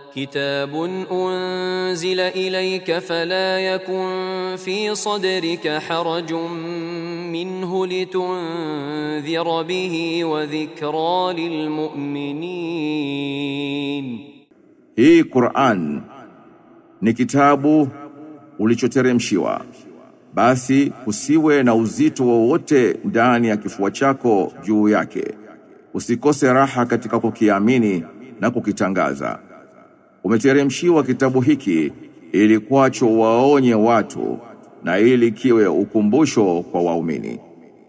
كتاب أنزل إليك فلا يكن في صدرك حرج منه لتنذر به وذكرى للمؤمنين Hii Qur'an ni kitabu ulichoteremshiwa. Basi usiwe na uzito wowote ndani ya kifua chako juu yake. Usikose raha katika kukiamini na kukitangaza. Umeteremshiwa kitabu hiki ili kwacho waonye watu na ili kiwe ukumbusho kwa waumini.